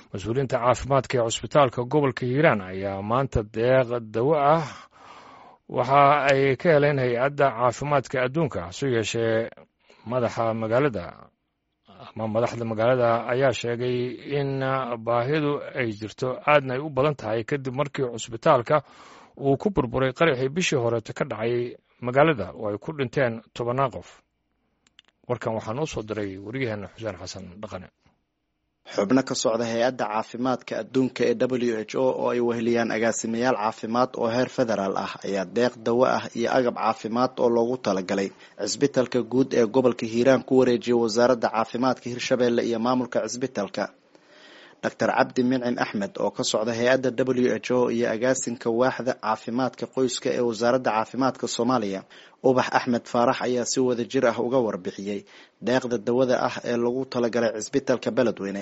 mas-uuliyiinta caafimaadka ee cusbitaalka gobolka hiiraan ayaa maanta deeq dawo ah waxa ay ka heleen hay-adda caafimaadka adduunka hase yeeshee madaxa magaalada ama madaxda magaalada ayaa sheegay in baahidu ay jirto aadna ay u badan tahay kadib markii cusbitaalka uu ku burburay qaraxii bishii horeeto ka dhacay magaalada oo ay ku dhinteen tobannaan qof warkan waxaa noo soo diray waryaheena xuseen xasan dhaqane xubno ka socda hay-adda caafimaadka adduunka ee w h o oo ay weheliyaan agaasimayaal caafimaad oo heer federaal ah ayaa deeq dawo ah iyo agab caafimaad oo loogu talagalay cisbitalka guud ee gobolka hiiraan ku wareejiyay wasaaradda caafimaadka hirshabeelle iyo maamulka cisbitalka doctor cabdi mincin axmed oo ka socda hay-adda w h o iyo agaasinka waaxda caafimaadka qoyska ee wasaaradda caafimaadka soomaaliya ubax axmed faarax ayaa si wada jir ah uga warbixiyey deeqda dawada ah ee lagu talagalay cisbitalka beledweyne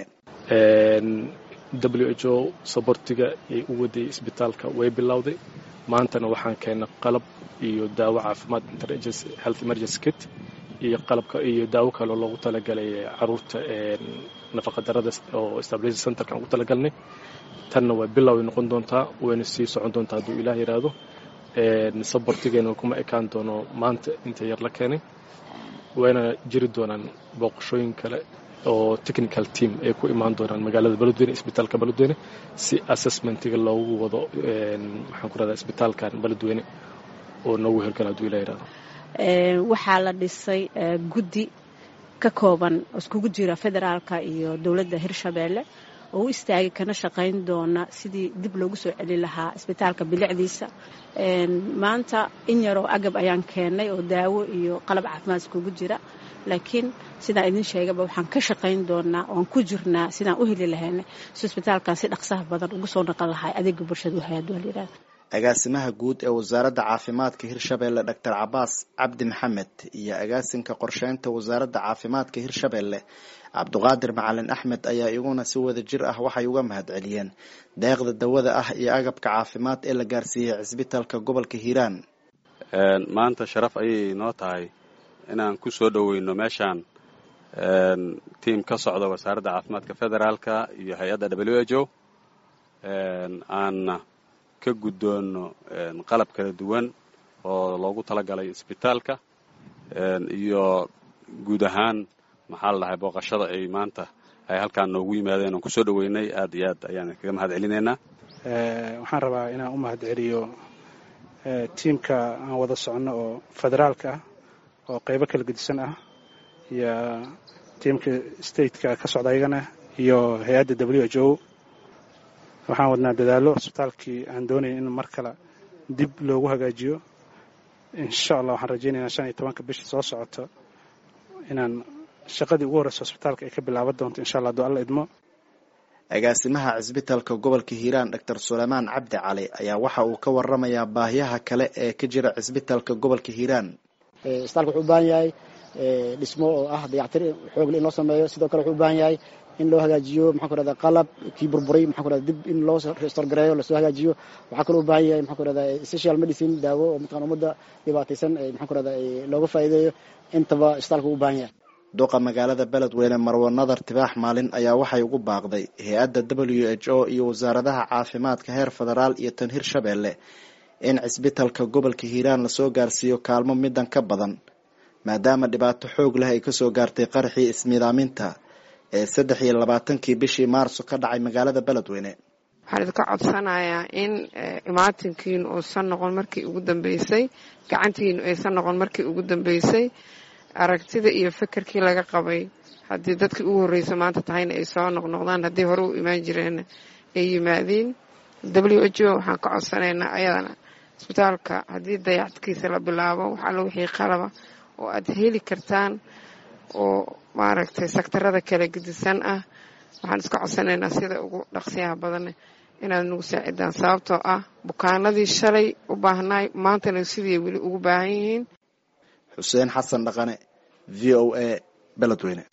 w h o sabortiga ay u waday isbitaalka way bilowday maantana waxaan keennay qalab iyo daawo caafimaad health emergency kit iyo qalabka iyo daawo kaleo loogu talagalay caruurta nafaqadarada oo stabilization centerka aan ugu talagalnay tanna waa biloway noqon doontaa wayna sii socon doontaa hadduu ilaah yidhaahdo sabortigeena kuma ekaan doono maanta inta yar la keenay wayna jiri doonaan booqashooyin kale oo technical team ay ku imaan doonaan magaalada beledweyne isbitaalka beledweyne si assessmentiga loogu wado maxaan ku rahdaa isbitaalkan beledweyne oo noogu hirgala hadduu ilah yidhahdo waxaa la dhisay guddi ka kooban iskugu jira federaalka iyo dowladda hirshabeelle oo u istaagay kana shaqayn doona sidii dib loogu soo celin lahaa isbitaalka bilicdiisa maanta in yaroo agab ayaan keennay oo daawo iyo qalab caafimaad iskugu jira laakiin sidaan idin sheegaba waxaan ka shaqayn doonaa oan ku jirnaa sidaan u heli lahayna si isbitaalkan si dhaqsaha badan ugu soo naqon lahay adeega bulshada uhayadwalyirahda agaasimaha guud ee wasaaradda caafimaadka hirshabeelle doctor cabaas cabdi maxamed iyo agaasinka qorsheynta wasaaradda caafimaadka hirshabeelle cabduqaadir macalin axmed ayaa iyaguna si wada jir ah waxay uga mahad celiyeen deeqda dawada ah iyo agabka caafimaad ee la gaarsiiyey cisbitalka gobolka hiiraan maanta sharaf ayay noo tahay inaan ku soo dhoweyno meeshaan tiim ka socda wasaaradda caafimaadka federaalka iyo hay-adda w h o aan ka guddoono qalab kala duwan oo loogu talagalay isbitaalka iyo guud ahaan maxaa la dhahay booqashada ay maanta ay halkaan noogu yimaadeen oon kusoo dhoweynay aad iyo aad ayaan kaga mahad celinaynaa waxaan rabaa inaan u mahad celiyo tiimka aan wada soconno oo federaalka ah oo qaybo kala gedisan ah iyo tiimka stateka ka socda ayagana iyo hay-adda w h o waxaan wadnaa dadaallo isbitaalkii aan doonaya in mar kale dib loogu hagaajiyo insha allah waxaan rajaynaynaa shan iyo tobanka bisha soo socoto inaan shaqadii ugu horreysa hosbitaalka ay ka bilaaban doonto insha allah aduu alla idmo agaasimaha cisbitalka gobolka hiiraan doctor suleymaan cabdi cali ayaa waxa uu ka waramayaa baahiyaha kale ee ka jira cisbitalka gobolka hiiraan isbitaalka wuxuu u baahan yahay dhismo oo ah dayactir xoogle in loo sameeyo sidoo kale wuxuu u baahan yahay in loo hagaajiyo maxaan ku rahda qalab kii burburay maxaan ku rahda dib in loo restorgareeyo lasoo hagaajiyo waxaa kaloo u baahan yahay maxaan ku rahda social medicine daawo oo mataqana ummadda dhibaataysan maxaan ku rahda looga faa'iideeyo intaba isbitaalka u baahan yahay duqa magaalada beledweyne marwo nadar tibaax maalin ayaa waxay ugu baaqday hay-adda w h o iyo wasaaradaha caafimaadka heer federaal iyo tan hirshabeelle in cisbitalka gobolka hiiraan lasoo gaarsiiyo kaalmo midan ka badan maadaama dhibaato xoog leh ay kasoo gaartay qaraxii ismiidaaminta ee saddex iyo labaatankii bishii maarso ka dhacay magaalada beledweyne waxaan idinka codsanayaa in imaatinkiinu uusan noqon markii ugu dambeysay gacantiinu aysan noqon markii ugu dambeysay aragtida iyo fekerkii laga qabay haddii dadkii ugu horreysa maanta tahayna ay soo noqnoqdaan haddii hore u imaan jireenna ay yimaadiin w h o waxaan ka codsanaynaa ayadana isbitaalka haddii dayacadkiisa la bilaabo wax allo wixii qalaba oo aad heli kartaan oo maaragtay sektarada kala gedisan ah waxaan iska codsanaynaa sida ugu dhaqsiyaha badanne inaad nagu saacidaan sababtoo ah bukaanadii shalay u baahnaay maantana sidii weli ugu baahan yihiin xuseen xasan dhaqane v o a beledweyne